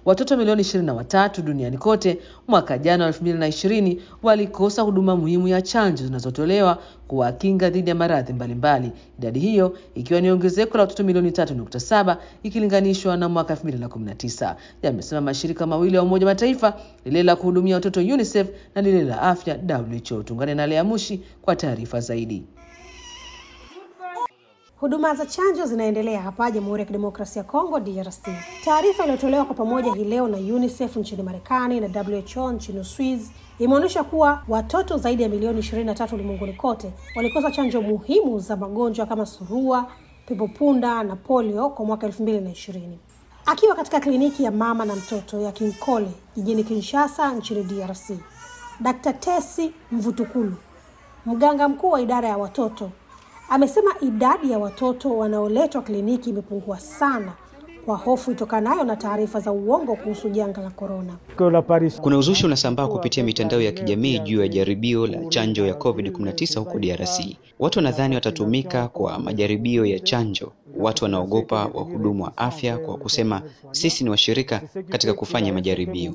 watoto milioni 23 duniani kote mwaka jana wa 2020 walikosa huduma muhimu ya chanjo zinazotolewa kuwakinga dhidi ya maradhi mbalimbali, idadi hiyo ikiwa ni ongezeko la watoto milioni 3.7 ikilinganishwa na mwaka 2019, yamesema mashirika mawili ya Umoja Mataifa, lile la kuhudumia watoto UNICEF na lile la afya WHO. Tuungane na Lea Mushi kwa taarifa zaidi. Huduma za chanjo zinaendelea hapa Jamhuri ya Kidemokrasia ya Kongo DRC. Taarifa iliyotolewa kwa pamoja hii leo na UNICEF nchini Marekani na WHO nchini Uswizi imeonyesha kuwa watoto zaidi ya milioni 23 ulimwenguni kote walikosa chanjo muhimu za magonjwa kama surua, pepopunda na polio kwa mwaka 2020. Akiwa katika kliniki ya mama na mtoto ya Kinkole jijini Kinshasa nchini DRC, Dr. Tesi Mvutukulu, mganga mkuu wa idara ya watoto amesema idadi ya watoto wanaoletwa kliniki imepungua sana kwa hofu itokanayo na taarifa za uongo kuhusu janga la korona. Kuna uzushi unasambaa kupitia mitandao ya kijamii juu ya jaribio la chanjo ya COVID-19 huko DRC. Watu wanadhani watatumika kwa majaribio ya chanjo. Watu wanaogopa wahudumu wa afya kwa kusema sisi ni washirika katika kufanya majaribio.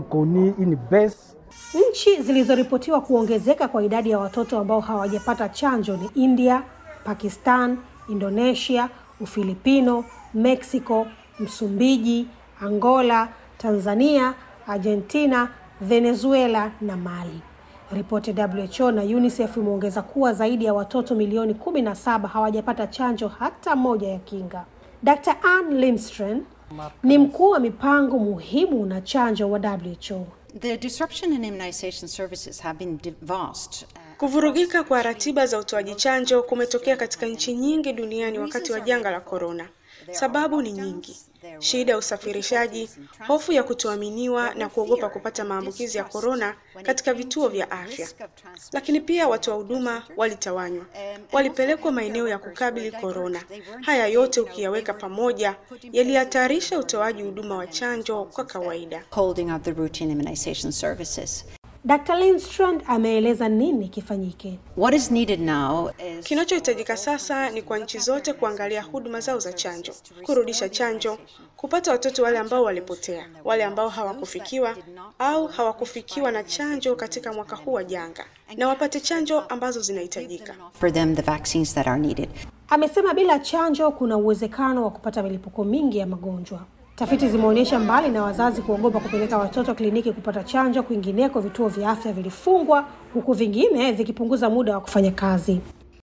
Nchi zilizoripotiwa kuongezeka kwa idadi ya watoto ambao hawajapata chanjo ni India, Pakistan, Indonesia, Ufilipino, Mexico, Msumbiji, Angola, Tanzania, Argentina, Venezuela na Mali. Ripoti ya WHO na UNICEF imeongeza kuwa zaidi ya watoto milioni 17 hawajapata chanjo hata moja ya kinga. Dr. Ann Lindstrom ni mkuu wa mipango muhimu na chanjo wa WHO. The disruption in immunization services have been vast. Kuvurugika kwa ratiba za utoaji chanjo kumetokea katika nchi nyingi duniani wakati wa janga la korona. Sababu ni nyingi: shida ya usafirishaji, hofu ya kutoaminiwa na kuogopa kupata maambukizi ya korona katika vituo vya afya. Lakini pia watoa huduma walitawanywa, walipelekwa maeneo ya kukabili korona. Haya yote ukiyaweka pamoja, yalihatarisha utoaji huduma wa chanjo kwa kawaida. Holding up the routine immunization services. Dr. Lindstrand ameeleza nini kifanyike. What is needed now is Kinachohitajika sasa ni kwa nchi zote kuangalia huduma zao za chanjo, kurudisha chanjo, kupata watoto wale ambao walipotea, wale ambao hawakufikiwa au hawakufikiwa na chanjo katika mwaka huu wa janga, na wapate chanjo ambazo zinahitajika. for them the vaccines that are needed. Amesema bila chanjo kuna uwezekano wa kupata milipuko mingi ya magonjwa. Tafiti zimeonyesha mbali na wazazi kuogopa kupeleka watoto kliniki kupata chanjo, kwingineko vituo vya afya vilifungwa huku vingine vikipunguza muda wa kufanya kazi.